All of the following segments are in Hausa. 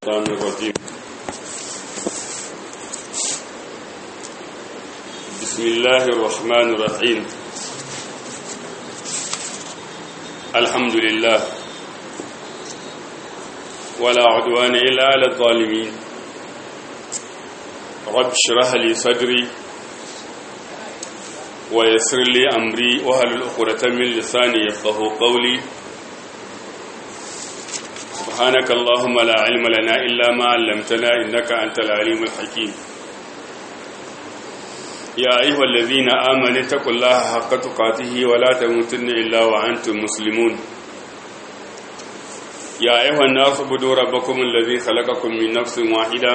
الشيطان الرجيم بسم الله الرحمن الرحيم الحمد لله ولا عدوان إلا على الظالمين رب اشرح لي صدري ويسر لي أمري وهل الأخرة من لساني يفقه قولي سبحانك اللهم لا علم لنا إلا ما علمتنا إنك أنت العليم الحكيم يا أيها الذين آمنوا اتقوا الله حق تقاته ولا تموتن إلا وأنتم مسلمون يا أيها الناس اعبدوا ربكم الذي خلقكم من نفس واحدة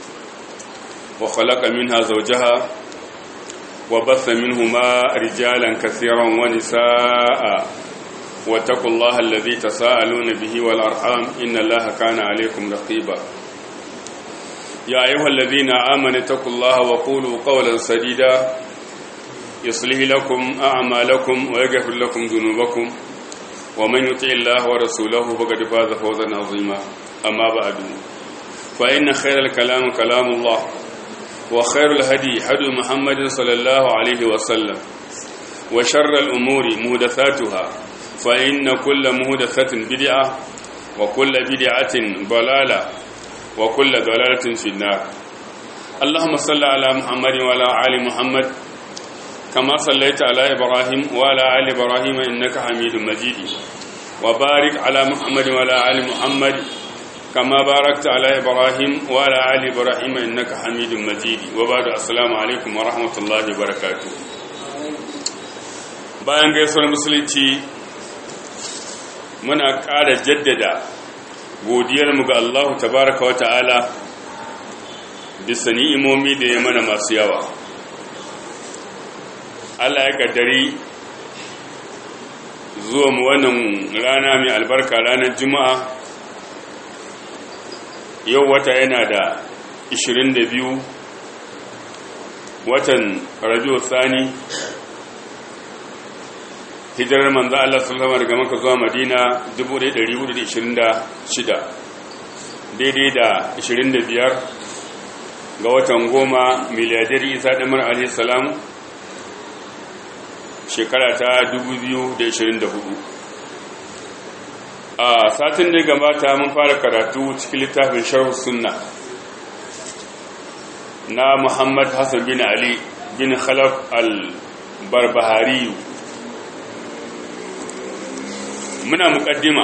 وخلق منها زوجها وبث منهما رجالا كثيرا ونساء واتقوا الله الذي تساءلون به والأرحام إن الله كان عليكم رقيبا يا أيها الذين آمنوا اتقوا الله وقولوا قولا سديدا يصلح لكم أعمالكم ويغفر لكم ذنوبكم ومن يطع الله ورسوله فقد فاز فوزا عظيما أما بعد فإن خير الكلام كلام الله وخير الهدي هدي محمد صلى الله عليه وسلم وشر الأمور مهدثاتها فإن كل مهدثة بدعة وكل بدعة ضلالة وكل ضلالة في النار اللهم صل على محمد وعلى آل محمد كما صليت على إبراهيم وعلى آل إبراهيم إنك حميد مجيد وبارك على محمد وعلى آل محمد كما باركت على إبراهيم وعلى آل إبراهيم إنك حميد مجيد وبعد السلام عليكم ورحمة الله وبركاته bayan gaisuwar musulunci muna ƙara jaddada godiyarmu ga Allah tabaraka wa ta'ala bisa ni'imomi da ya mana masu yawa Allah ya kaddari zuwa mu wannan rana mai albarka ranar juma'a yau wata yana da 22 watan rabiu sani hijirar manzo Allah sallallahu daga Makka zuwa Madina 1426 daidai da 25 ga watan goma miliyadar Isa Damar alayhi salam shekara ta 2024 a satin da gabata mun fara karatu cikin littafin sharh sunna na Muhammad Hassan bin Ali bin Khalaf al-Barbahari muna mukaddima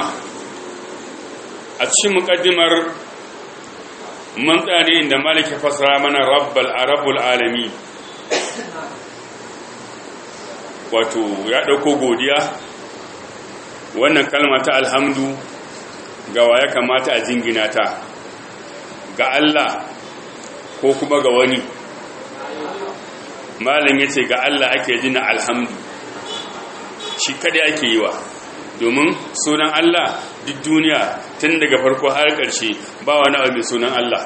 a cikin mukaddimar mun tsari inda malik ya fasara mana rabbal arabul alami wato ya dauko godiya wannan kalma ta alhamdu ga wa ya kamata a jingina ta ga Allah ko kuma ga wani malam ya ce ga Allah ake jina alhamdu shi kada ake yi wa domin sunan Allah duk duniya tun daga farko har ƙarshe ba wani abu mai sunan Allah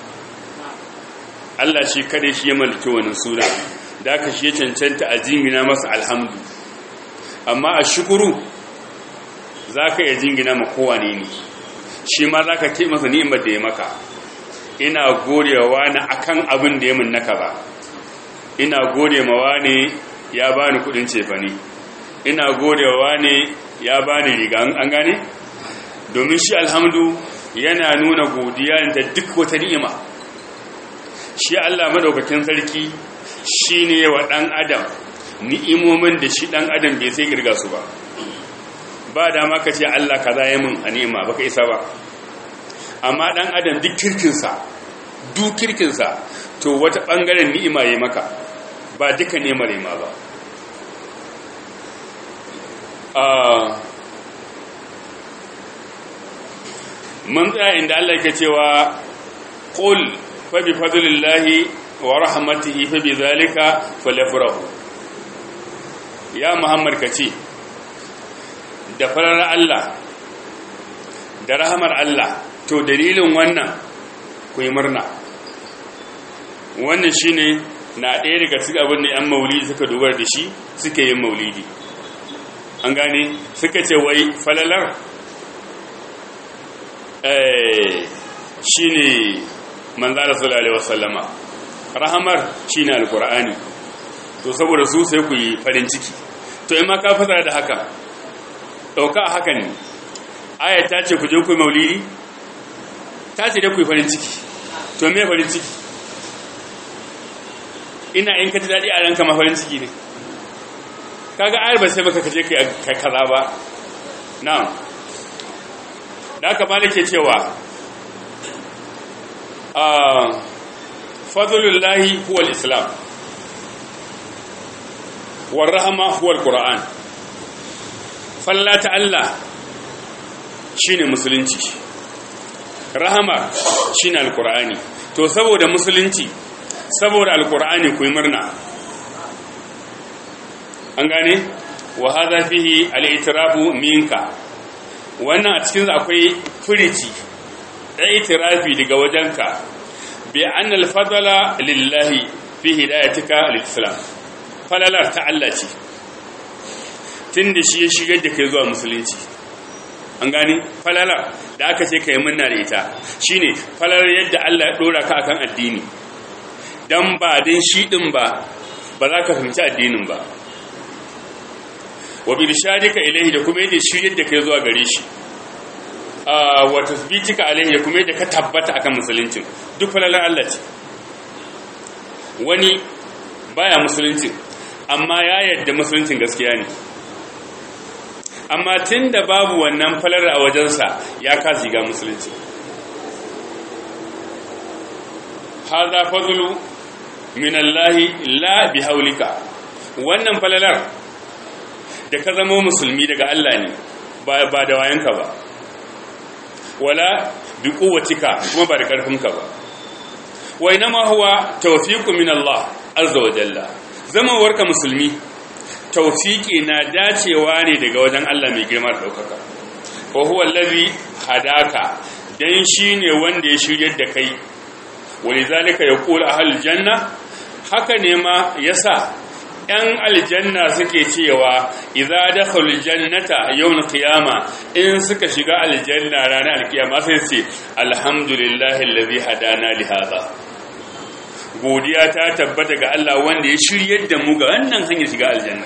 Allah shi kada shi ya mallaki wani suna da aka shi ya cancanta a jingina masa alhamdu amma a shukuru za ka iya jingina ma kowane ne shi ma za ka ce masa ni'imar da ya maka ina godewa na akan abin da ya min naka ba ina gode mawa ne ya bani kudin cefane ina godewa ne ya ba ni riga an gane domin shi alhamdu yana nuna godiya da duk wata ni'ima shi Allah madaukakin sarki shine wa dan adam ni'imomin da shi dan adam bai sai girga su ba ba dama ka ce Allah kaza ya min a ni'ima baka isa ba amma dan adam duk kirkinsa duk kirkinsa to wata bangaren ni'ima yayi maka ba duka ni'imar ma ba mun tsaya inda Allah yake cewa qul fa bi fadlillahi wa rahmatihi fa bi zalika falyafrahu ya muhammad kace da farar Allah da rahamar Allah to dalilin wannan ku yi murna wannan shine na ɗaya daga cikin abin da 'yan maulidi suka dubar da shi suke yin maulidi an gane suka ce wai falalar shine manzala sallallahu alaihi wasallama rahamar shine alqur'ani to saboda su sai ku yi farin ciki to in ma ka fasara da haka dauka haka ne aya ta ce ku je ku yi maulidi ta ce dai ku yi farin ciki to me farin ciki ina in ka ji daɗi a ranka ma farin ciki ne kaga ayar ba sai baka kaje kai kaza ba na'am da aka bada ke cewa a fadlullahi huwa islam war rahama huwa alquran fallata Allah shine musulunci rahama shine alqurani to saboda musulunci saboda alqurani ku yi murna an gane wa hadha fihi al-i'tirafu minka wannan a cikin akwai furici da itirafi daga wajenka bi anna al-fadla lillahi fi hidayatika al-islam falalar ta Allah ce tunda shi ya shigar da kai zuwa musulunci an gane falalar da aka ce kai munna da ita shine falalar yadda Allah ya dora ka akan addini dan ba din shi din ba ba za ka fahimci addinin ba wa birshadika ilaihi da kuma yadda shiryar da kai zuwa gare shi wa tasbitika alaihi da kuma yadda ka tabbata akan musuluncin duk falalar Allah ce wani baya musuluncin amma ya yadda musuluncin gaskiya ne amma tun da babu wannan falar a wajensa ya kasi ga musulunci haza fadlu min Allah la bi haulika wannan falalar da ka zama musulmi daga Allah ne ba da wayanka ba wala bi quwwatika kuma ba da karfinka ba wa inma huwa tawfiqu min Allah azza wa jalla zama warka musulmi tawfiqi na dacewa ne daga wajen Allah mai girma da daukaka wa huwa allazi hadaka dan shine wanda ya shiryar da kai walizalika yaqulu ahlul janna haka ne ma yasa ‘yan aljanna suke cewa iza da jannata yau na kiyama in suka shiga aljanna ranar alkiyama sai ce alhamdulillahi lalazi hadana lihaza godiya ta tabbata ga Allah wanda ya shiryar da mu ga wannan hanyar shiga aljanna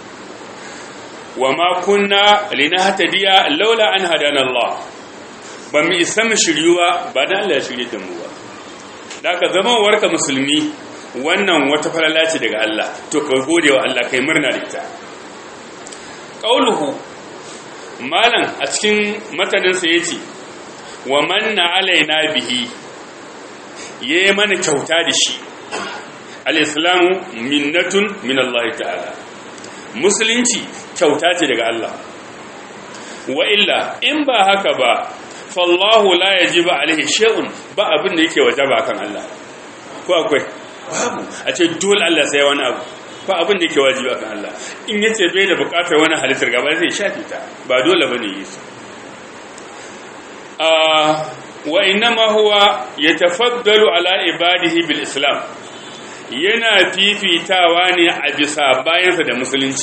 wa ma kunna linahtadiya laula an hadana Allah ba mu isa mu shiryuwa ba dan Allah ya shiryar da mu ba da ka zama warka musulmi wannan wata falala ce daga Allah to ka gode wa Allah kai murna da ita qauluhu malan a cikin matanin sa yace wa manna alaina bihi yayi mana kyauta da shi al-islamu minnatun min Allah ta'ala musulunci kyauta ce daga Allah wa illa in ba haka ba fallahu la yajibu alaihi shay'un ba abin da yake wajaba kan Allah ko akwai babu a ce dole Allah sai wani abu ba abin da yake wajibi akan Allah in yace bai da bukatar wani halittar gaba zai shafi ta ba dole bane yi su wa innama huwa yatafaddalu ala ibadihi bil islam yana fifitawa ne a bisa bayansa da musulunci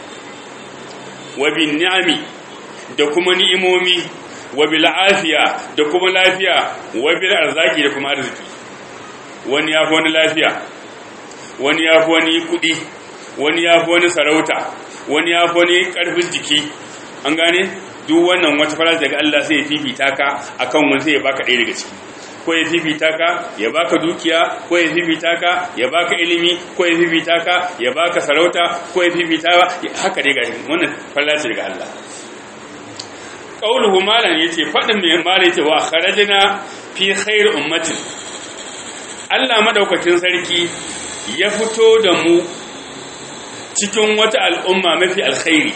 wa bin ni'ami da kuma ni'imomi wa bil afiya da kuma lafiya wa bil arzaki da kuma arziki wani ya fi wani lafiya wani ya fi wani kudi wani ya fi wani sarauta wani ya fi wani karfin jiki an gane duk wannan wata farar daga Allah sai ya fifita ka akan wani sai ya baka ɗaya daga ciki ko ya fifita ka ya baka dukiya ko ya fifita ka ya baka ilimi ko ya fifita ka ya baka sarauta ko ya fifita haka dai gashi wannan farar ce daga Allah qauluhu malan yace fadin mai malan yace wa kharajna fi khair ummatin Allah madaukakin sarki ya fito da mu cikin wata al'umma mafi alkhairi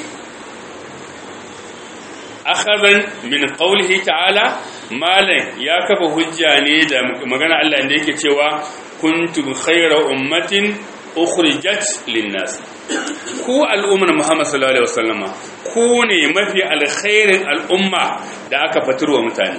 akhazan min qawlihi ta'ala malan ya kafa hujja ne da magana Allah inda yake cewa kuntum khayra ummatin ukhrijat lin-nas ku al'ummar Muhammad sallallahu alaihi wasallama ku ne mafi alkhairin al'umma da aka fatarwa mutane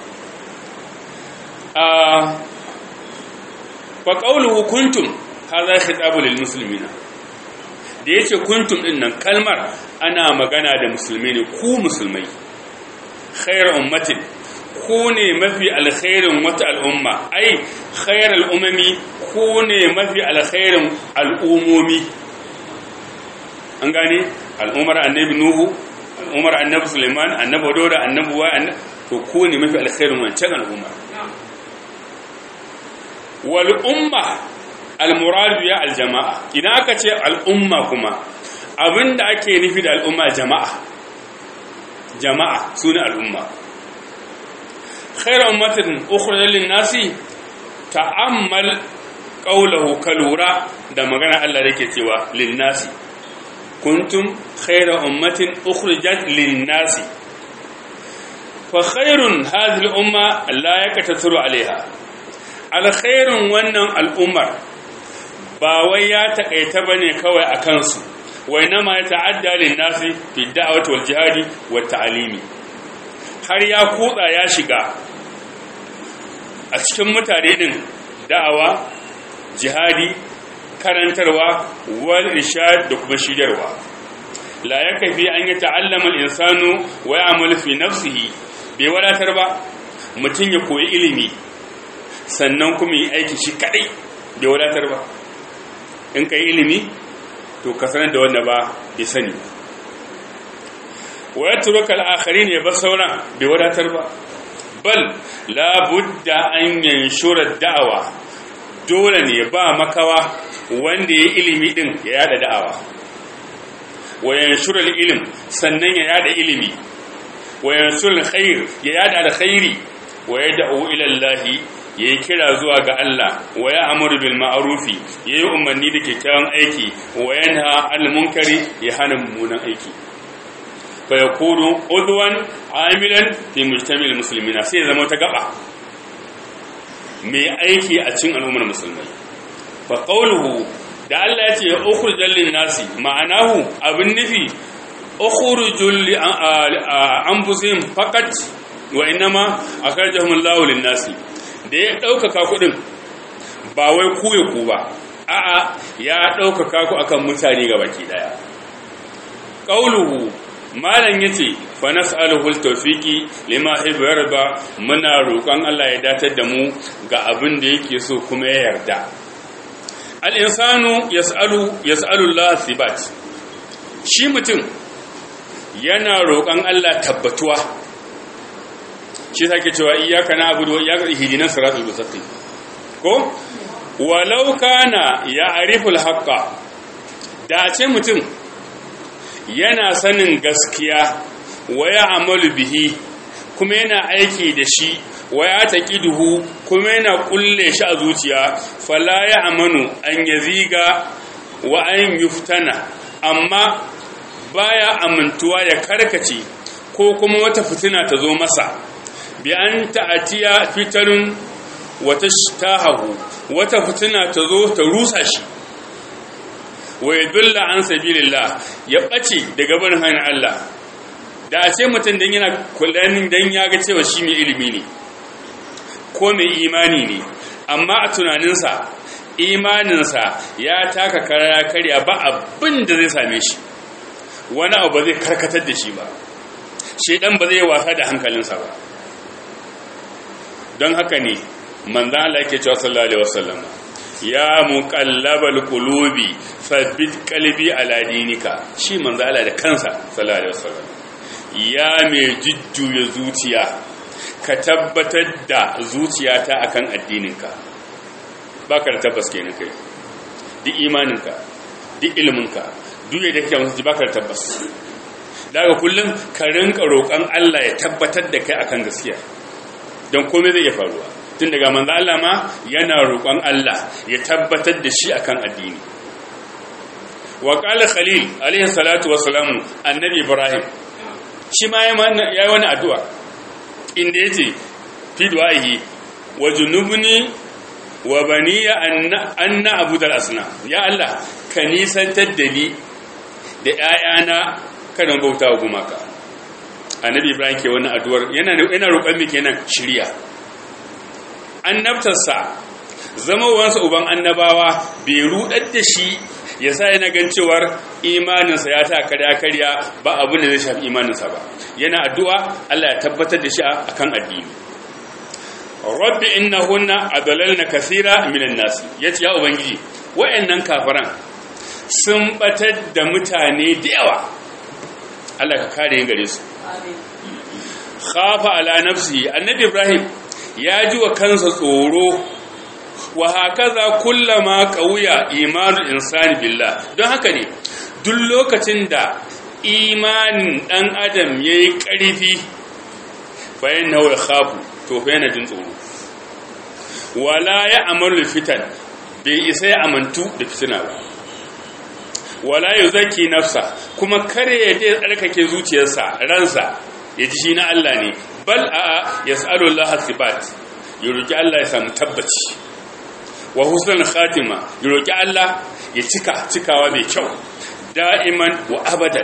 fa qawluhu kuntum hadha khitabu lil muslimina da yace kuntum din nan kalmar ana magana da musulmai ne ku musulmai khairu ummatin ku ne mafi alkhairin wata al'umma ai khairal umami ku ne mafi alkhairin al'umomi an gane al'ummar annabi nuhu al'ummar annabi suleiman annabi dauda annabi wa to ku ne mafi alkhairin wancan al'umma wal umma al muradu ya al jama'a idan aka ce al'umma kuma abinda ake nufi da al'umma jama'a jama'a sune al'umma khairu ummatin ukhrijat lin nasi ta'ammal qawluhu kalura da magana Allah yake cewa lin nasi kuntum khairu ummatin ukhrijat lin nasi fa khairun hadhihi al umma la yakatathuru alaiha alkhairun wannan al'ummar ba wai ya takaita bane kawai a kansu wai nama ya ta'adda lin nasi fi da'wati wal jihadi wat ta'limi har ya kutsa ya shiga a cikin mutane din da'awa jihadi karantarwa wal irshad da kuma shiryarwa la yakfi an yata'allama al-insanu wa ya'malu fi nafsihi bai wadatar ba mutum ya koyi ilimi sannan kuma yi aiki shi kadai bai wadatar ba in ka yi ilimi to ka sanar da wanda ba bai sani wa ya turu kal'akari ne ba sauran bai wadatar ba bal labudda an yanshura da'awa dole ne ba makawa wanda ya ilimi din ya yada da'awa wa yanshura ilim sannan ya yada ilimi wa yanshura khair ya yada da khairi wa yad'u ila Allah yayi kira zuwa ga Allah wa ya amuru bil ma'rufi yayi umarni da kyakkyawan aiki wa yanha al munkari ya hana mummunan aiki fa yakunu udwan amilan fi mujtamil muslimina sai zama ta gaba mai aiki a cikin al'ummar musulmai fa qawluhu da Allah ya ce ukhrijal lin nasi ma'anahu abin nufi ukhrijul li anfusihim faqat wa inma akhrajahum Allahu lin nasi da ya ɗaukaka kuɗin ba wai ku ya ku ba a'a ya ɗaukaka ku akan mutane ga baki ɗaya ƙauluhu malam ya ce fa nas'aluhu tawfiqi lima yarda muna roƙon Allah ya datar da mu ga abin da yake so kuma ya yarda al-insanu yas'alu yas'alu Allah thibat shi mutum yana roƙon Allah tabbatuwa shi sake cewa iyaka na abu da iyaka hidinan siratul mustaqim ko walau kana ya'riful haqqa da ce mutum yana sanin gaskiya wa ya'malu bihi kuma yana aiki da shi wa ya taqiduhu kuma yana kulle shi a zuciya fala ya'manu an yaziga wa an yuftana amma baya amintuwa ya karkace ko kuma wata fitina ta zo masa bi an ta'atiya fitarun wata tahahu wata fitina ta zo ta rusa shi wa yadulla an sabilillah ya bace daga barin hanyar Allah da a ce mutum dan yana kullanin dan ya ga cewa shi mai ilimi ne ko mai imani ne amma a tunaninsa imaninsa ya taka karaya karya ba abin da zai same shi wani abu ba zai karkatar da shi ba shedan ba zai wasa da hankalinsa ba don haka ne manzan Allah yake cewa sallallahu alaihi wasallam ya muqallabal qulubi thabbit qalbi ala dinika shi manzan Allah da kansa sallallahu alaihi wasallam ya mai jujjuya zuciya ka tabbatar da zuciyata akan addininka baka da tabbas kenan kai duk imaninka duk ilminka duk yadda kake musu baka da tabbas daga kullum ka rinka roƙon Allah ya tabbatar da kai akan gaskiya don komai zai iya faruwa tun daga manzo Allah ma yana roƙon Allah ya tabbatar da shi akan addini wa qala khalil alaihi salatu wassalamu annabi ibrahim shi ma yayi wani addu'a inda yace fi du'ahi wa junubni wa baniya an na'budal asna ya Allah ka nisantar da ni da ƴaƴana kada bauta wa gumaka annabi ibrahim ke wani addu'ar yana yana roƙon me kenan shiriya annabtarsa zama wansa uban annabawa bai rudar da shi ya sa yana gan cewar imaninsa ya ta karya karya ba abin da zai shafi imaninsa ba yana addu'a Allah ya tabbatar da shi akan addini rabbi innahunna adlalna kaseera minan nas yace ya ubangiji wayannan kafiran sun batar da mutane da yawa Allah ka kare gare su khafa ala nafsi annabi ibrahim ya ji wa kansa tsoro wa hakaza kullama qawiya imanul insani billah don haka ne duk lokacin da imanin dan adam yayi ƙarfi bayan nawa khafu to fa yana jin tsoro wala ya amaru fitan bai isa ya amantu da fitina ba wala yuzaki nafsa kuma kare ya je tsarkake zuciyarsa ransa ya ji shi na Allah ne bal a yas'alu Allah sibat ya roki Allah ya samu tabbaci wa husnul khatima ya roki Allah ya cika cikawa mai kyau da'iman wa abadan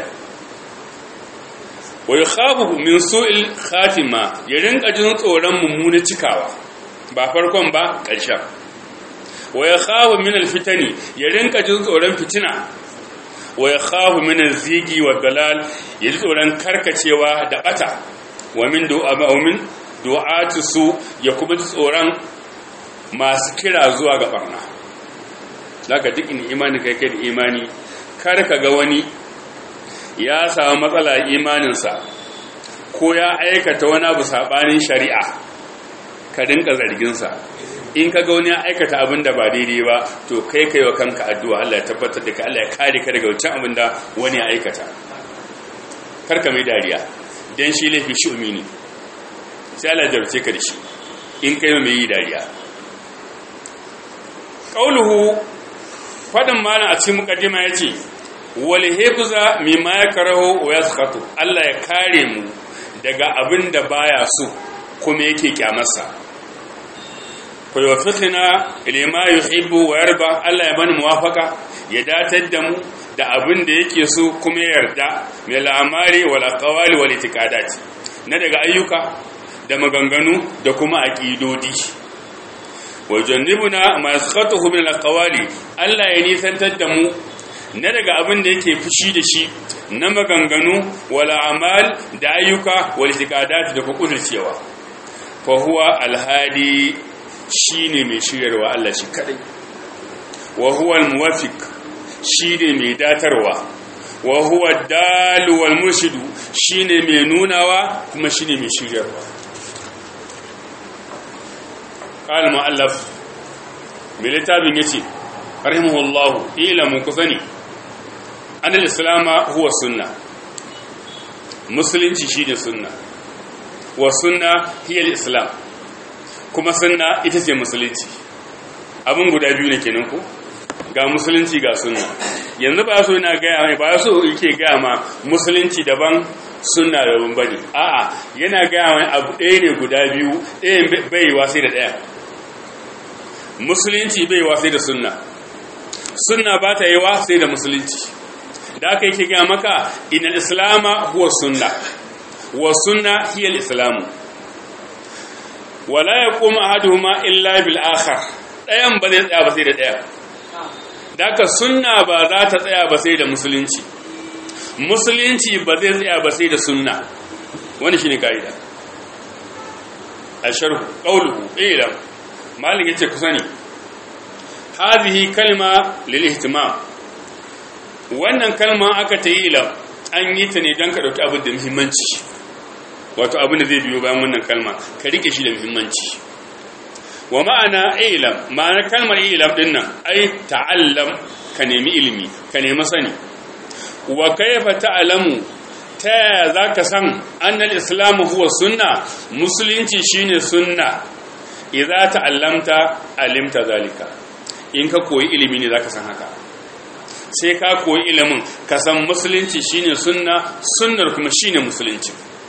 wa yakhafu min su'il khatima ya rinka jin tsoron mummuna cikawa ba farkon ba ƙarshen wa yakhafu min alfitani ya rinka jin tsoron fitina wa yakhafu min alzigi wa dalal ya ji tsoron karkacewa da bata wa min du'a min du'atu su ya kuma ji tsoron masu kira zuwa ga barna zaka duk in imani kai kai da imani kar ka ga wani ya samu matsala imaninsa ko ya aikata wani abu sabanin shari'a ka dinka zarginsa in ka ga wani ya aikata abin da ba daidai ba to kai kai wa kanka addu'a Allah ya tabbatar da ka Allah ya kare ka daga wancan abin da wani ya aikata karka mai dariya dan shi laifi shi umini sai Allah ya jarce ka da shi in kai mai yi dariya qauluhu fadin malam a cikin mukaddima yace wal hifza mimma yakrahu wa yaskhatu Allah ya kare mu daga abin da baya so kuma yake kyamarsa fa yuwaffiqna lima yuhibbu wa yarda Allah ya bani muwafaka ya datar da mu da abin da yake so kuma ya yarda min al'amari wal aqwali wal itiqadat na daga ayyuka da maganganu da kuma aqidodi wa jannibuna ma yaskhatuhu min al-aqwali Allah ya nisantar da mu na daga abin da yake fushi da shi na maganganu wala amal da ayyuka wal itiqadat da kudurcewa fa huwa al-hadi shine mai shiryarwa Allah shi kadai wa huwa al-muwaffiq shine mai datarwa wa huwa ad-dalu wal murshidu shine mai nunawa kuma shine mai shiryarwa قال المؤلف بلتابين يتي رحمه الله إلى مكثني أن الإسلام هو السنة مسلم شيء سنة والسنة هي الإسلام kuma sunna ita ce musulunci abin guda biyu ne kenan ku ga musulunci ga sunna yanzu ba so yana gaya mai ba so yake gaya ma musulunci daban sunna daban bane a'a yana gaya mai abu ɗaya ne guda biyu ɗayan bai wasai da ɗaya musulunci bai wasai da sunna sunna ba ta yi wasai da musulunci da aka yake gaya maka inal islama huwa sunna wa sunna hiya islamu wala yaqumu ahaduhuma illa bil akhar ɗayan ba zai tsaya ba sai da ɗaya da aka sunna ba za ta tsaya ba sai da musulunci musulunci ba zai tsaya ba sai da sunna wani shine kaida asharhu qawluhu ilam malik yace ku sani hadhihi kalma lil ihtimam wannan kalma aka ta yi ilam an yi ta ne don ka dauki abin da muhimmanci wato abin da zai biyo bayan wannan kalma ka rike shi da muhimmanci wa ma'ana ilam ma'ana kalmar ilam din nan ai ta'allam ka nemi ilimi ka nemi sani wa kaifa ta'lamu ta yaya za ka san annal islamu huwa sunna musulunci shine sunna idza ta'allamta alimta zalika in ka koyi ilimi ne zaka san haka sai ka koyi ilimin ka san musulunci shine sunna sunnar kuma shine musulunci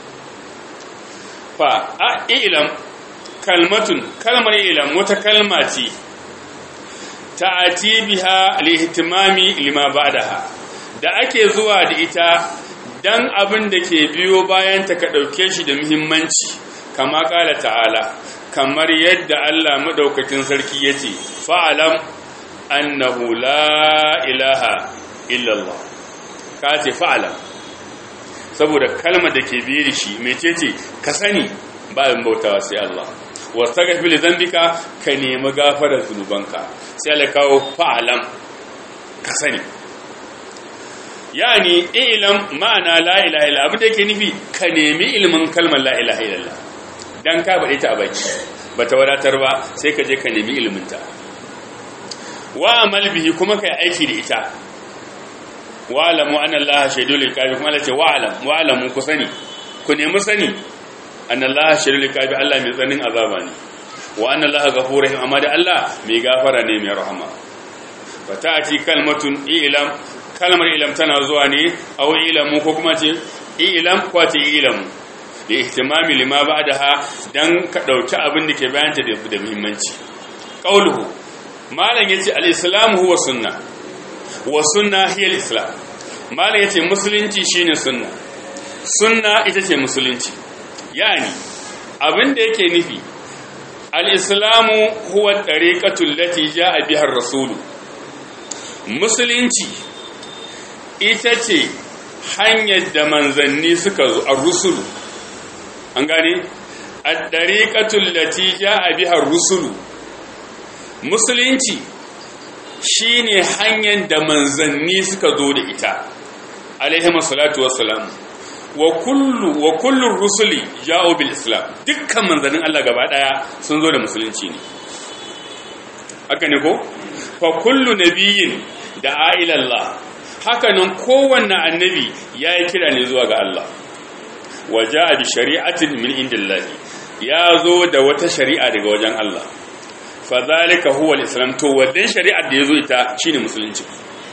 fa a ilam kalmatun kalmar ilam wata kalma ce ta'ati biha lihtimami lima ba'daha da ake zuwa da ita dan abin da ke biyo bayan ta ka dauke shi da muhimmanci kama kala ta'ala kamar yadda Allah madaukakin sarki yace fa'alam annahu la ilaha illallah ka ce fa'alam saboda kalmar da ke biye da shi mecece ka sani bayan bautawa sai Allah wastaghfir li dhanbika ka nemi gafarar zunubanka sai Allah kawo fa'alam ka sani yani ilam ma'ana la ilaha illa abin da yake nufi ka nemi ilimin kalmar la ilaha illallah dan ka bade ta a baki bata wadatar ba sai ka je ka nemi ilimin ta wa amal bihi kuma kai aiki da ita wa alamu anna allaha shaidul iqabi kuma Allah ce wa alam wa alamu ku sani ku nemi sani anna allaha shaidul iqabi Allah mai tsanin azaba ne wa anna allaha ghafurur rahim amma da Allah mai gafara ne mai rahama fata'ati kalmatun ilam kalmar ilam tana zuwa ne aw ilamu ko kuma ce ilam ko ce ilamu da ihtimami lima ba'daha dan ka dauki abin da ke bayanta da muhimmanci qauluhu malam yace al-islam huwa sunna wa sunna hiya al-islam malam yace musulunci shine sunna sunna ita ce musulunci yani abin da yake nufi al-islamu huwa tariqatul lati jaa biha ar-rasul musulunci ita ce hanyar da manzanni suka zo ar-rusul an gane at-tariqatul lati jaa biha ar-rusul musulunci shine hanyar da manzanni suka zo da ita alaihi salatu wassalam wa kullu wa kullu rusuli ja'u bil islam dukkan manzannin Allah gaba daya sun zo da musulunci ne haka ne ko fa kullu nabiyyin da ila Allah haka nan kowanne annabi yayi kira ne zuwa ga Allah wa ja'a bi shari'atin min indillahi ya zo da wata shari'a daga wajen Allah fadhalika huwa al-islam to wadan shari'ar da yazo ita shine musulunci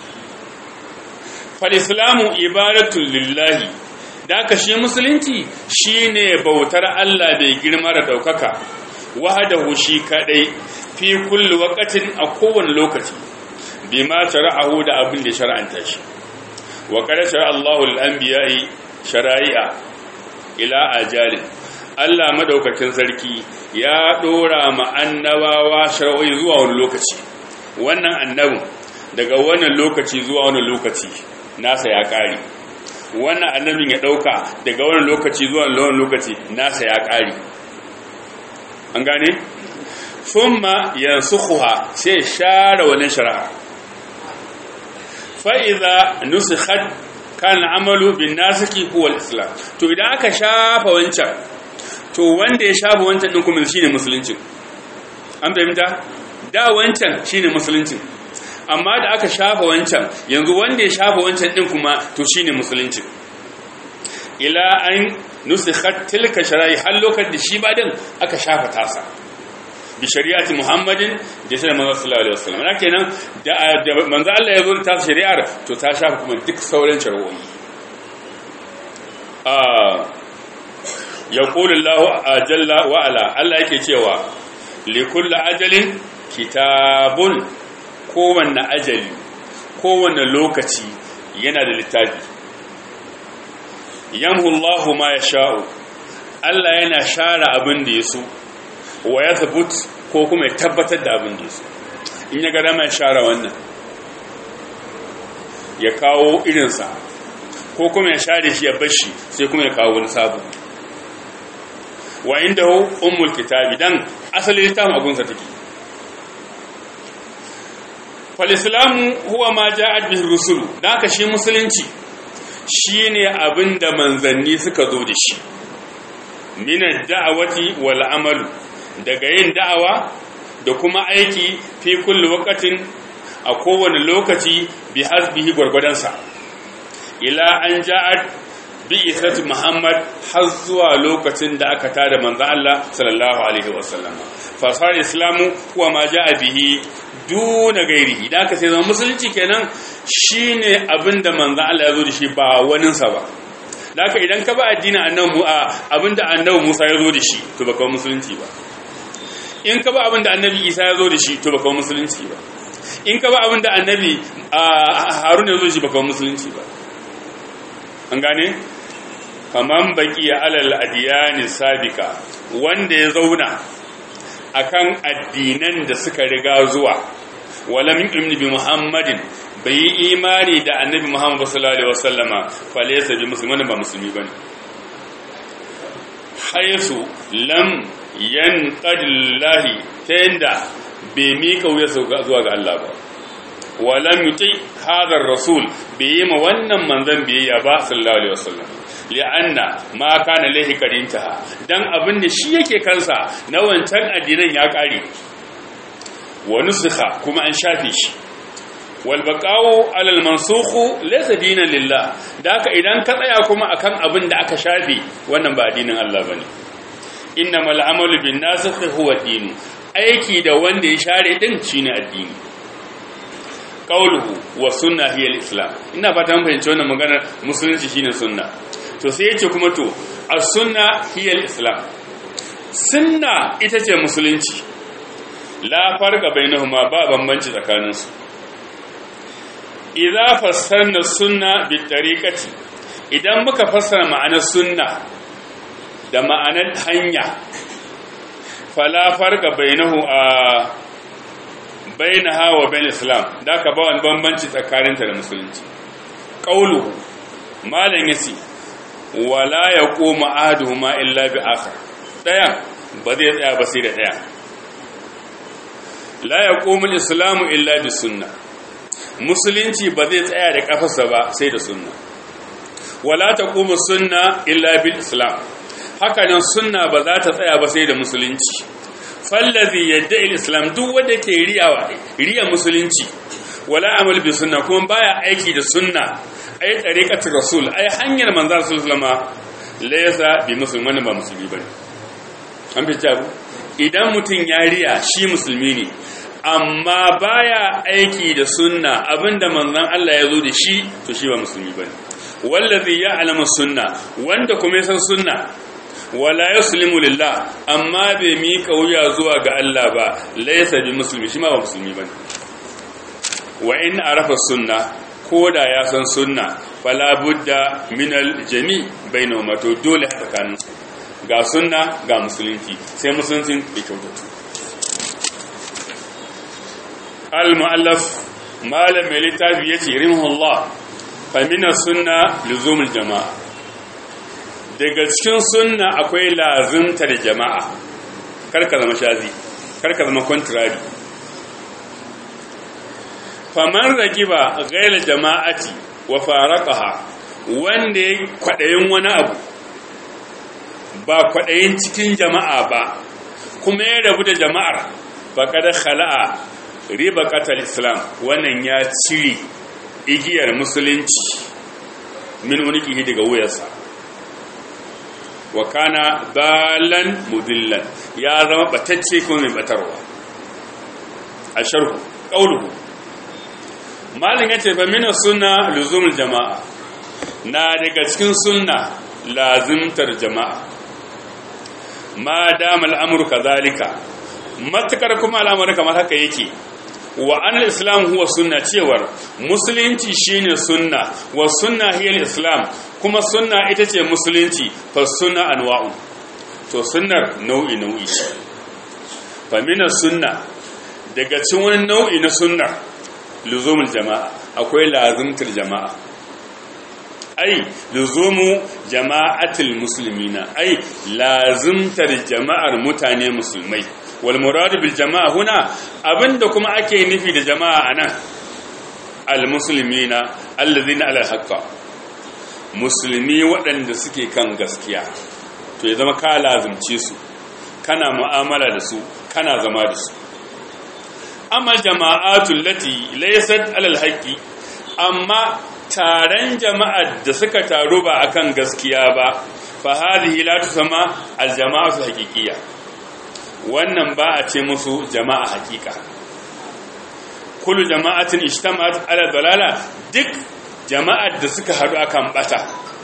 fal islamu ibadatun lillahi da ka shi musulunci shine bautar Allah bai girma da daukaka wahdahu shi kadai fi kulli waqtin a kowane lokaci bima shara'ahu da abin da shar'anta shi wa qad shara'a Allahu lil-anbiya'i shara'i'a ila ajalin Allah madaukakin sarki ya dora ma annabawa shar'o'i zuwa wani lokaci wannan annabin daga wannan lokaci zuwa wani lokaci nasa ya kare wannan annabin ya dauka daga wannan lokaci zuwa wannan lokaci nasa ya kare an gane thumma yansukhuha sai share wannan shari'a fa idza nusikhat kan amalu bin nasiki huwa al-islam to idan aka shafa wancan to wanda ya shafa wancan din kuma shine musulunci an fahimta da wancan shine musulunci amma da aka shafa wancan yanzu wanda ya shafa wancan din kuma to shine musulunci ila an nusikhat tilka shara'i har lokacin da shi ba din aka shafa tasa bi shari'ati muhammadin da shi manzo sallallahu alaihi wasallam na kenan da manzo Allah ya zo da tasa shari'ar to ta shafa kuma duk sauran shari'o'i ah yaqulu Allah jalla wa ala Allah yake cewa li kulli ajalin kitabun kowanne ajali kowanne lokaci yana da littafi yamhu Allah ma yasha'u Allah yana share abin da ya so wa ya zabut ko kuma ya tabbatar da abin da su in ya gada mai share wannan ya kawo irinsa ko kuma ya share shi ya bashi sai kuma ya kawo wani sabu wa inda hu ummul kitabi dan asali littafin abunsa take fal islamu huwa ma ja'at bihi rusulu dan shi musulunci shine abinda manzanni suka zo da shi min ad-da'wati wal amalu daga yin da'awa da kuma aiki fi kulli waqatin a kowane lokaci bi hasbihi gurgudansa ila an ja'at bi isatu muhammad har zuwa lokacin da aka tada manzo Allah sallallahu alaihi wasallam fa sar islamu huwa ma ja'a bihi duna gairihi da aka sai zama musulunci kenan shine abinda manzo Allah ya zo da shi ba waninsa ba da haka idan ka ba addinin annabi abinda annabi Musa ya zo da shi to baka musulunci ba in ka ba abin da annabi isa ya zo da shi to baka musulunci ba in ka ba abin da annabi harun ya zo da shi baka musulunci ba an gane kaman baki ya alal adiyani sabika wanda ya zauna akan addinan da suka riga zuwa wala min ibn bi muhammadin bai yi imani da annabi muhammad sallallahu alaihi wasallama falaysa bi muslimin ba musulmi bane haisu lam yan qadillahi ta yanda bai mika wuya zuwa ga Allah ba walam yuti hadar rasul bai yi ma wannan manzon biyayya ba sallallahu alaihi wasallam li'anna ma kana lahi kadinta dan abin da shi yake kansa na wancan addinan ya kare wa nusikha kuma an shafe shi wal baqa'u alal mansukhu laysa dinan lillah da haka idan ka tsaya kuma akan abin da aka shafe wannan ba addinin Allah bane innamal amalu bin nasikh huwa din aiki da wanda ya share din shine addini qauluhu wa sunna hiya al-islam ina fata mun fahimci wannan maganar musulunci shine sunna to sai yace kuma to as-sunna hiya al-islam sunna ita ce musulunci la farqa bainahuma ba bambanci tsakanin su idza fassarna sunna bi tariqati idan muka fassara ma'anar sunna da ma'anar hanya fala farqa bainahu a bainaha wa bain islam da ka ba wani bambanci tsakaninta da musulunci qaulu malan yasi wala yaqumu ahaduhuma illa bi akhar daya ba zai tsaya ba sai da daya la yaqumu al-islamu illa bi sunna musulunci ba zai tsaya da kafarsa ba sai da sunna wala taqumu sunna illa bil islam haka nan sunna ba za ta tsaya ba sai da musulunci fallazi yadda islam duk wanda ke riyawa riya musulunci wala amal bi sunna kuma baya aiki da sunna ai tariqatu rasul ai hanyar manzo sallama laysa bi musulman ba musulmi bane an fi jabu idan mutun ya riya shi musulmi ne amma baya aiki da sunna abinda manzon Allah ya zo da shi to shi ba musulmi bane wallazi ya'lamu sunna wanda kuma ya san sunna wala yuslimu lillah amma bai miƙa wuya zuwa ga Allah ba laysa bi muslimi shi ma ba musulmi bane wa in arafa sunna koda ya san sunna fala budda min al jami bainahuma to dole tsakanin ga sunna ga musulunci sai musulunci bai kyautatu al muallaf malam mai littafi yace rimhullah fa min sunna luzumul jama'a daga cikin sunna akwai lazimtar jama'a karka zama shazi karka zama contrary faman ragiba gaila jama'ati wa faraqaha wanda ya kwadayin wani abu ba kwadayin cikin jama'a ba kuma ya rabu da jama'ar faqad khala'a riba qatal islam wannan ya cire igiyar musulunci min unikihi daga wuyarsa wa kana dalan mudillan ya zama batacce ko mai batarwa a sharhu qauluhu malin yace fa min sunna luzumul jamaa na daga cikin sunna lazimtar jama'a ma dama al'amru kadhalika matakar kuma al'amari kamar haka yake wa an islam huwa sunna cewar musulunci shine sunna wa sunna hiya islam kuma sunna ita ce musulunci fa sunna anwa'u to sunnar nau'i nau'i fa min sunna daga cikin wani nau'i na sunna luzumul jama'a akwai lazimtar jama'a ai luzumu jama'atul muslimina ai lazimtar jama'ar mutane musulmai wal muradu bil jama'a huna abinda kuma ake nufi da jama'a anan al muslimina allazina ala haqqa musulmi waɗanda suke kan gaskiya to ya zama ka lazimce su kana mu'amala da su kana zama da su amma jama'atul lati laysat alal haqqi amma taron jama'ar da suka taru ba akan gaskiya ba fa hadhihi la tusama al jama'atu haqiqiyya wannan ba a ce musu jama'a haqiqa kullu jama'atin ijtama'at ala dalala duk jama'ar da suka haɗu akan bata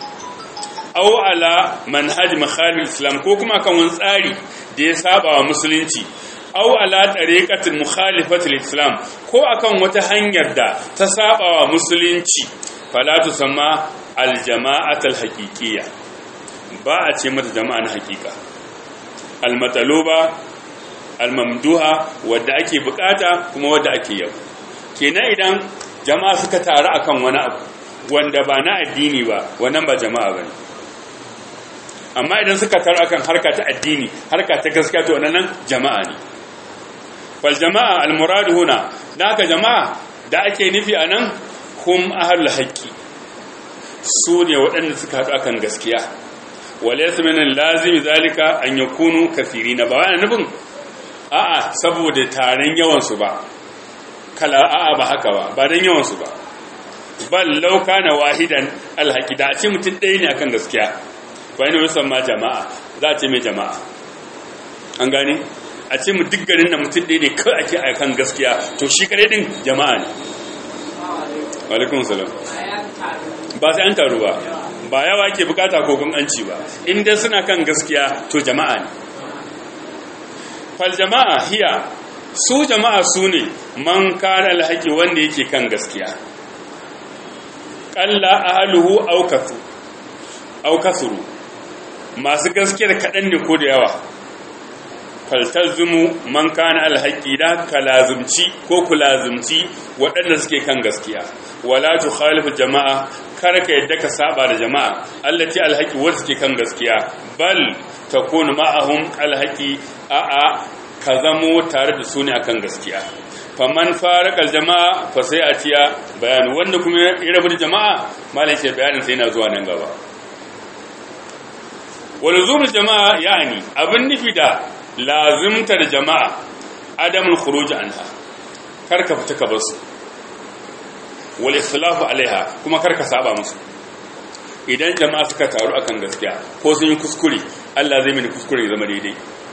aw ala manhaj makhalil islam ko kuma akan wani tsari da ya saba wa musulunci aw ala tariqatin mukhalifatil islam ko akan wata hanyar da ta saba wa musulunci fala tusamma al jama'atul haqiqiyya ba a ce mata jama'a na haqiqa al mataluba al mamduha wadda ake bukata kuma wadda ake yabo kenan idan jama'a suka taru akan wani abu wanda ba na addini ba wannan ba jama'a bane amma idan suka taru akan harka ta addini harka ta gaskiya to nan jama'a ne fal jama'a al murad huna da haka jama'a da ake nufi anan hum ahlul haqqi su ne waɗanda suka haɗu akan gaskiya walaysa min lazimi zalika an yakunu kathirina ba wani nufin a'a saboda taron yawan su ba kala a'a ba haka ba ba dan yawan su ba bal law kana wahidan alhaqi da ce mutum ɗaya ne akan gaskiya bayan wasan ma jama'a za a ce mai jama'a an gane a ce mu duk garin da mutum ɗaya ne kawai ake akan gaskiya to shi kare din jama'a ne alaikun salam ba sai an taru ba ba yawa ke bukata ko gunganci ba inda suna kan gaskiya to jama'a ne fal jama'a hiya su jama'a su ne man kana alhaqi wanda yake kan gaskiya qalla ahluhu aw kathu aw kathuru masu gaskiyar kadan ne ko da yawa faltazumu man kana alhaqi da kalazumci ko kulazumci waɗanda suke kan gaskiya wala tukhalifu jama'a kar ka yadda ka saba da jama'a allati alhaqi wanda suke kan gaskiya bal takunu ma'ahum alhaqi a a ka zamo tare da su ne akan gaskiya faman farakal jama'a fa sai a tiya bayani wanda kuma ya rabu da jama'a malai ce bayanin sai yana zuwa nan gaba walzumul jama'a yani abin nufi da lazimtar jama'a adamul khuruj anha karka fita ka basu wal ikhlafu alaiha kuma karka saba musu idan jama'a suka taru akan gaskiya ko sun yi kuskure Allah zai mini kuskure ya zama daidai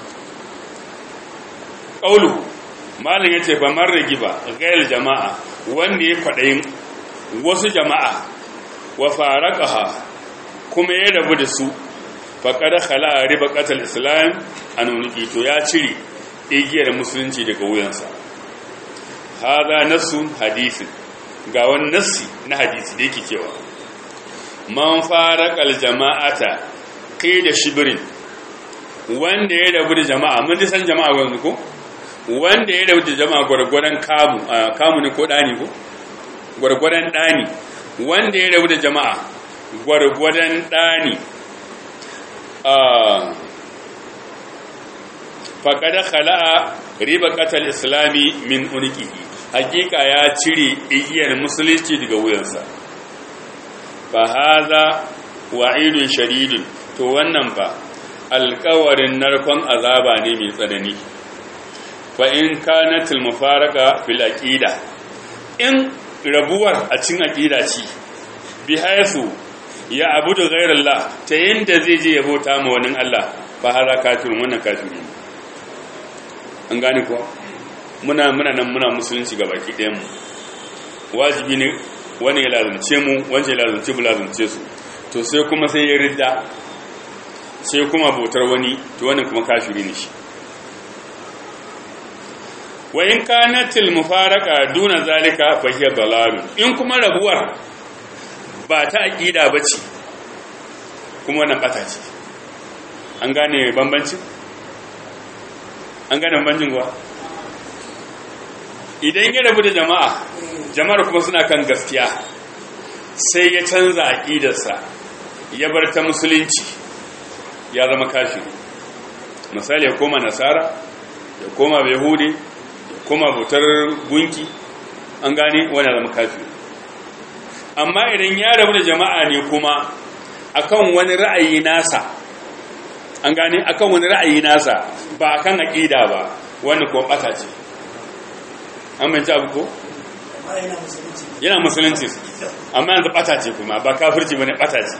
qaulu malam yace fa man ragiba ghayr jama'a wanda ya kwadayin wasu jama'a wa faraqaha kuma ya rabu da su faƙada khala'a riba ƙatal islam a nunuki to ya cire igiyar musulunci daga wuyansa haza nasu hadisin ga wani nassi na hadisi da yake cewa man fara jama'ata kai da shibirin wanda ya rabu da jama'a mun ji san jama'a wani ko wanda ya rabu da jama'a gwargwadon kamu kamu ne ko ɗani ko gwargwadon ɗani wanda ya rabu da jama'a gwargwadon ɗani faƙada khala'a riba ƙatal islami min unikihi hakika ya cire igiyar musulunci daga wuyansa fa haza wa'idun shadidun to wannan ba alƙawarin narkon azaba ne mai tsanani fa in kanatil mufaraka fil aqida in rabuwar a cin aqida ce bi haythu ya abudu ghairallah ta yanda zai je yabota ma wani Allah fa hada kafirun wannan kafiri ne an gane ko muna muna nan muna musulunci ga baki ɗayan mu wajibi ne wani ya lazumce mu wanda ya lazumce mu lazumce su to sai kuma sai ya ridda sai kuma bautar wani to wannan kuma kafiri ne shi wa in kanatil mufaraka duna zalika fa hiya dalal in kuma rabuwar ba ta aqida bace kuma wannan bata ce an gane bambancin an gane bambancin kuwa idan ya rabu da jama'a jama'ar kuma suna kan gaskiya sai ya canza aqidarsa ya bar ta musulunci ya zama kafiri misali ya koma nasara ya koma yahudi ya koma bautar gunki an gane wani zama kafiri amma idan ya rabu da jama'a ne kuma akan wani ra'ayi nasa an gane akan wani ra'ayi nasa ba akan aqida ba wani ko bata ce an manta abu ko yana musulunci amma yanzu bata ce kuma ba kafirci bane bata ce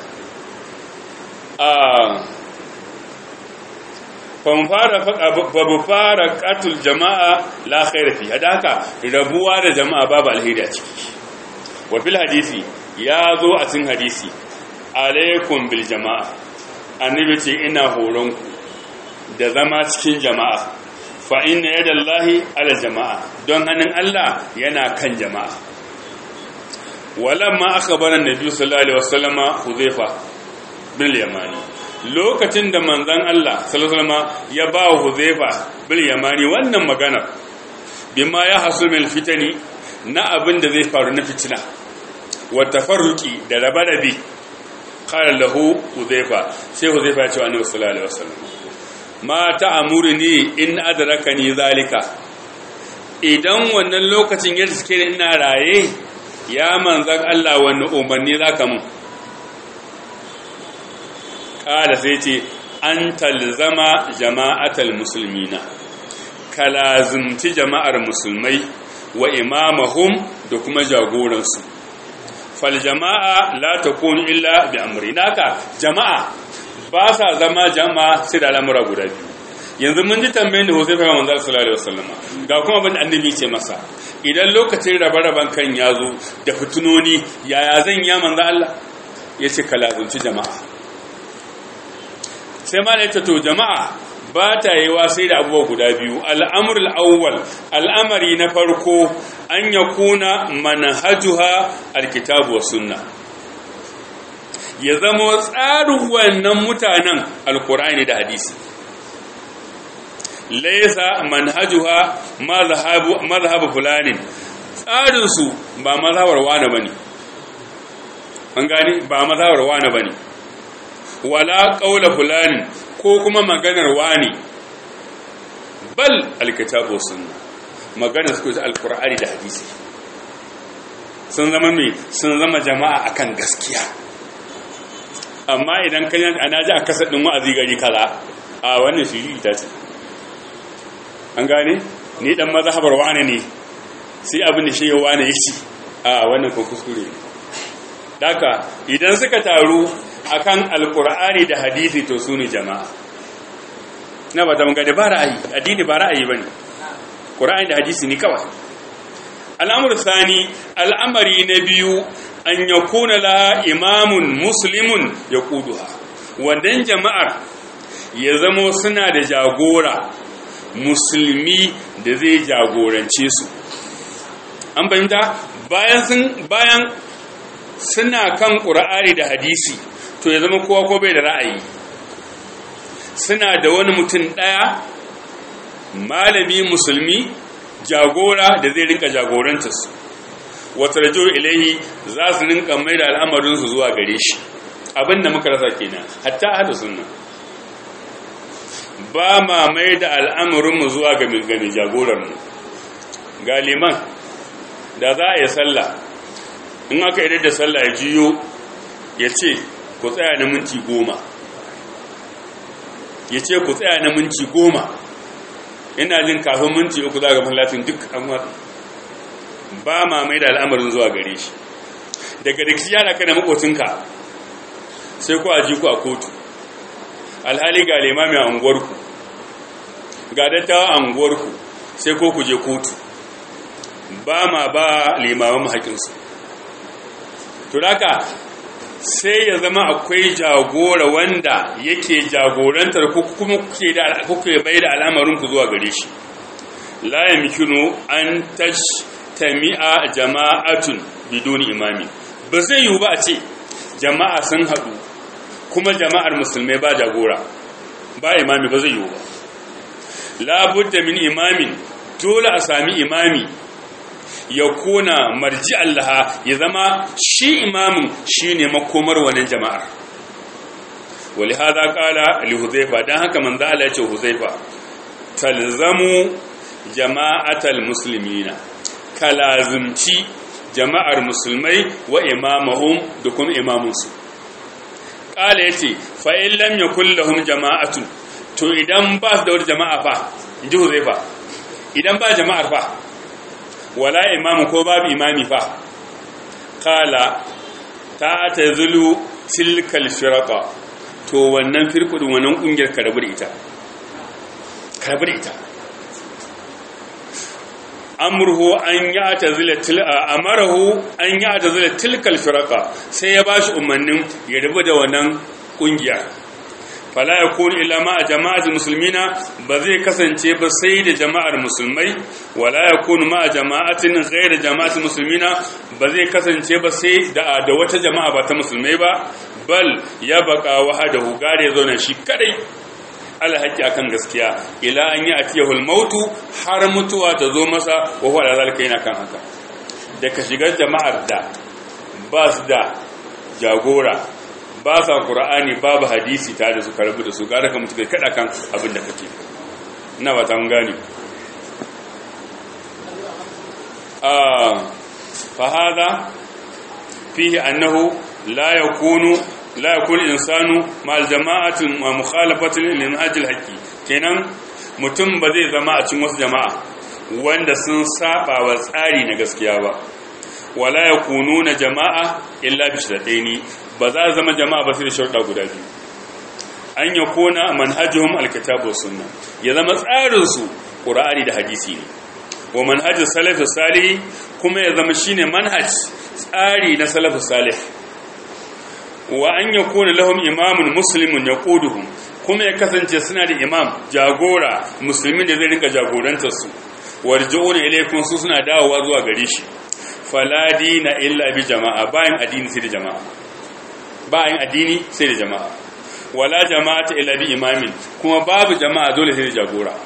babu fara katul jama'a la khaira fi hada haka rabuwa da jama'a babu alheri a ciki wa fil hadisi ya zo a cikin hadisi alaikum bil jama'a annabi ce ina horonku da zama cikin jama'a fa inna yadallahi ala jama'a don hannun Allah yana kan jama'a walamma akhbara annabi sallallahu alaihi wasallama huzaifa bin yamani lokacin da manzon Allah sallallahu alaihi ya ba wa huzaifa bin yamani wannan magana bima ya hasu min fitani na abin da zai faru na fitina wa tafarruqi da rabe-rabe qala lahu huzaifa sai huzaifa ya ce wa annabi sallallahu alaihi wasallam ma ta'amuruni in adrakani zalika idan wannan lokacin ya riske ni ina raye ya manzan Allah wani umarni zaka mun kada sai ce an talzama jama'atal musulmina kalazumci jama'ar musulmai wa imamahum da kuma jagoransu fal jama'a la takunu illa bi amri naka jama'a ba sa zama jama'a sai da al'amura guda biyu yanzu mun ji tambayin da Huzaifa manzo sallallahu alaihi wasallam ga kuma abin annabi ce masa idan lokacin rabe-raben kan ya zo da fitunoni yaya zan ya manzo Allah yace kalazumci jama'a sai ma da to jama'a ba ta yi wa sai da abubuwa guda biyu al'amurul awwal al'amari na farko an ya kuna manhajuha alkitabu wa sunna ya zama tsarin wannan mutanen alkur'ani da hadisi laisa manhajuha mazhabu fulanin tsarinsu ba mazhabar wane bane an gani ba mazhabar wane bane wala qaula fulanin ko kuma maganar wani bal alkitabu sunna maganar su alqur'ani da hadisi sun zama me sun zama jama'a akan gaskiya amma idan kan ana ji a kasar din wa'azi gari kaza a wannan shi ita ce an gane ni dan mazhabar wani ne sai abin da shi ya wani yace a wannan ko kuskure daka idan suka taru akan alkur'ani da hadisi to su ne jama'a na ba ta magana ba ra'ayi addini ba ra'ayi bane qur'ani da hadisi ne kawai al'amur thani al'amari na biyu an yakuna la imamun muslimun yaquduha wannan jama'ar ya zamo suna da jagora musulmi da zai jagorance su an fahimta bayan sun bayan suna kan ƙura'ari da hadisi to ya zama kowa ko bai da ra'ayi suna da wani mutum ɗaya malami musulmi jagora da zai rinka jagorantarsu wata rajo ilahi za su rinka mai da al'amarinsu zuwa gare shi abinda muka rasa kenan hatta hada sunna ba ma mai da al'amarinmu zuwa ga mai jagorarmu ga liman da za a yi sallah in aka idar da sallah ya jiyo ya ce ku tsaya na minti goma ya ce ku tsaya na minti goma ina jin kafin minti uku za ga mallatin duk an ba ma mai da al'amarin zuwa gare shi daga rikici yana kana makocinka sai ku aji ku a kotu alhali ga limami a unguwarku ga dattawa a unguwarku sai ko ku je kotu ba ma ba limaman haƙinsu to haka sai ya zama akwai jagora wanda yake jagorantar ko kuma kuke da kuke bai da al'amarin ku zuwa gare shi la yamkinu an tajtami'a jama'atun biduni imami ba zai yiwu ba a ce jama'a sun haɗu kuma jama'ar musulmai ba jagora ba imami ba zai yiwu ba labudda min imamin dole a sami imami ya kona marji Allah ya zama shi imamin shi ne makomar wannan jama'ar wali haza kala li huzaifa don haka manzo Allah ya ce huzaifa talzamu jama'atal muslimina kalazumci jama'ar musulmai wa imamahum da kuma imamunsu kala yace fa in lam yakul lahum jama'atun to idan ba su da wata jama'a fa inji huzaifa idan ba jama'ar fa wala imamu ko babu imami fa kala ta ta zulu tilkal firqa to wannan firqudin wannan kungiyar karabu da ita karabu da ita amruhu an ya'tazila til amarahu an ya'tazila tilkal firqa sai ya bashi umarnin ya rubu da wannan kungiya fala yakunu illa ma jama'atul muslimina ba zai kasance ba sai da jama'ar musulmai wala yakunu ma jama'atin ghayr jama'atul muslimina ba zai kasance ba sai da da wata jama'a ba ta musulmai ba bal ya baka wahadahu gare zauna shi kadai alhaki akan gaskiya ila an yi atiyahul mautu har mutuwa ta zo masa wa huwa zalika yana kan haka da ka shigar jama'ar da ba su da jagora ba sa qur'ani babu hadisi ta da su karbu da su gara ka mutu kai kada kan abin da kake ina ba ta mun gane ah fa hada fihi annahu la yakunu la yakun insanu ma'al jama'ati mukhalafati lil manhaj al haqi kenan mutum ba zai zama a cikin wasu jama'a wanda sun saba wa tsari na gaskiya ba wala yakununa jama'a illa bi shartaini ba za zama jama'a ba sai da sharuɗa guda biyu an yakuna manhajuhum alkitabu sunna ya zama tsarin su qur'ani da hadisi ne wa manhajus salafus salih kuma ya zama shine manhaj tsari na salafus salih wa an yakuna lahum imamun muslimun yaquduhum kuma ya kasance suna da imam jagora musulmin da zai rinka jagorantar su warji'una ilaykum su suna dawowa zuwa gare shi fala dina illa bi jama'a bayan addini sai da jama'a bayan addini sai da jama'a wala jama'ata illa bi imamin kuma babu jama'a dole sai da jagora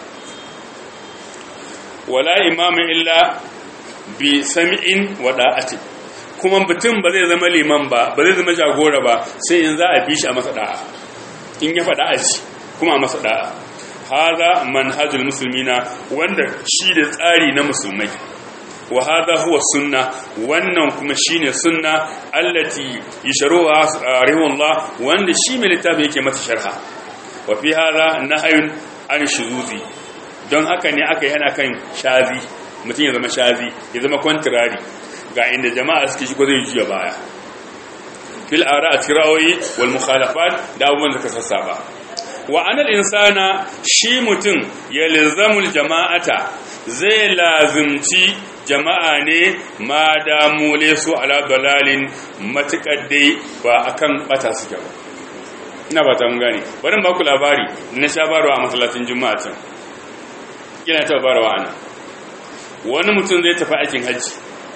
wala imamin illa bi sami'in wa da'atin kuma mutum ba zai zama liman ba ba zai zama jagora ba sai in za a bi shi a masa da'a in ya faɗa a ci kuma a masa da'a haza manhajul musulmina wanda shi da tsari na musulmai wa haza huwa sunna wannan kuma shine sunna allati yashruha rahimullah wanda shi mai littafi yake mata sharha wa fi haza nahyun an shuzuzi don haka ne aka yi ana kan shazi mutum ya zama shazi ya zama contrary ga inda jama'a suke shi ko zai juya baya fil ara atirawi wal mukhalafat da abubuwan da ka sassaba wa anal insana shi mutum ya lizamul jama'ata zai lazimci jama'a ne ma damule su ala dalalin matukar dai ba akan bata suke ba ina ba ta mun gane bari ba ku labari na sha barwa a masallacin juma'a can kina ta barwa ana wani mutum zai tafi aikin hajji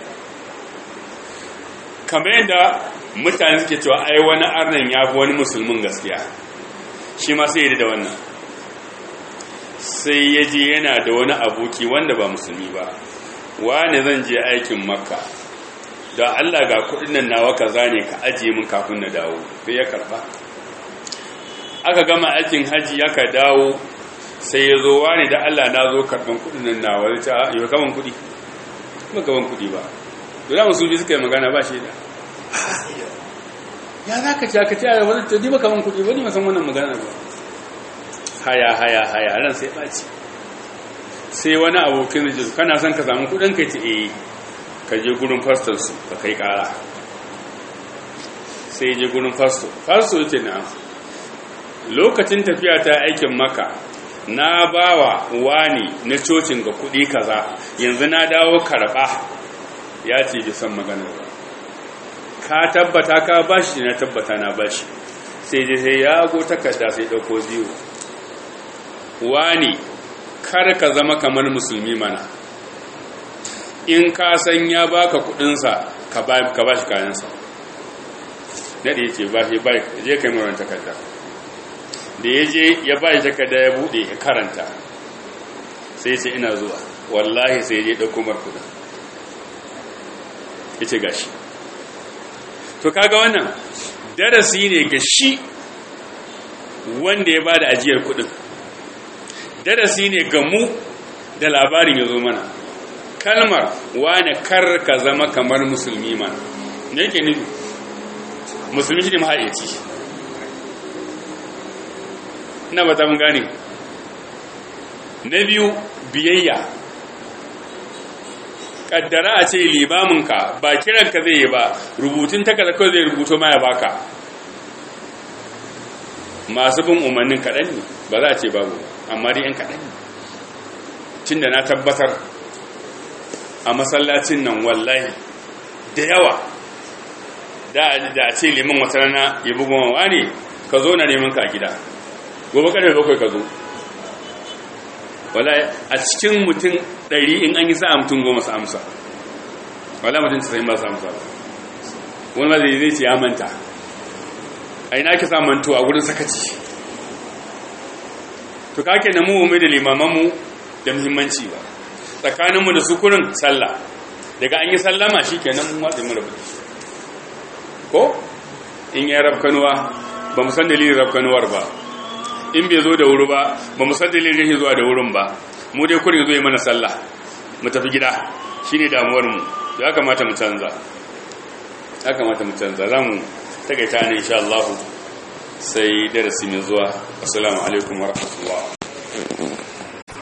kamar yadda mutane suke cewa ai wani arnan ya fi wani musulmin gaskiya shi ma sai yi da wannan sai ya je yana da wani aboki wanda ba musulmi ba wane zan je aikin makka da allah ga kudin nan nawa kaza ne ka ajiye min kafin na dawo sai ya karba aka gama aikin haji aka dawo sai ya zo wane da allah na zo karban kudin nan nawa zai ce yau kaman kudi ba kaman kudi ba dole musulmi suka yi magana ba shi da ya za ka ci aka ci a wani to ba kaman kudi ba ni masan wannan magana ba haya haya haya ran sai ɓaci sai wani abokin rijis kana son ka samu kudin ka ce eh ka je gurin fastor su ka kai kara sai je gurin fastor fastor ce na lokacin tafiya ta aikin maka na bawa wani na cocin ga kudi kaza yanzu na dawo karba ya ce bi san magana ba ka tabbata ka bashi na tabbata na bashi sai dai sai ya go takarda sai dauko ziyo wani kar ka zama kamar musulmi mana in ka san ya baka kudinsa ka ba shi kayansa daɗe ce ba shi bai je kai marar takarda da ya je ya ba shi takarda ya buɗe ya karanta sai ce ina zuwa wallahi sai je ɗauko markuda ya ce gashi to kaga wannan darasi ne ga shi wanda ya ba da ajiyar kudin darasi ne ga mu da labarin ya zo mana kalmar wane kar ka zama kamar musulmi ma ne yake nufi musulmi shi ne mahaici ina ba ta mun gane na biyu biyayya kaddara a ce limaminka ba kiranka zai yi ba rubutun takarda kawai zai rubuto ma ya baka masu bin umarnin kaɗan ne ba za a ce babu amma dai yan kaɗan ne tun da na tabbatar a masallacin nan wallahi da yawa da a ce liman wata rana ya bugu mawa ne ka zo na neman ka gida gobe karfe bakwai ka zo wallahi a cikin mutum ɗari in an yi sa'a mutum goma su amsa wallahi mutum casa'in ba su amsa wani ma zai ce ya manta a ina ki samun to a wurin sakaci to kake na mu mai da limamanmu da muhimmanci ba tsakaninmu da sukurin sallah daga an yi sallama shi kenan mun watsa mu rabu ko in ya rafkanuwa ba mu san dalilin rafkanuwar ba in bai zo da wuri ba ba mu san dalilin rashin zuwa da wurin ba mu dai kurin zo yi mana sallah mu tafi gida shine damuwar mu ya kamata mu canza ya kamata mu canza za mu takaita ne insha Allah sai darasi mai zuwa assalamu alaikum wa rahmatullah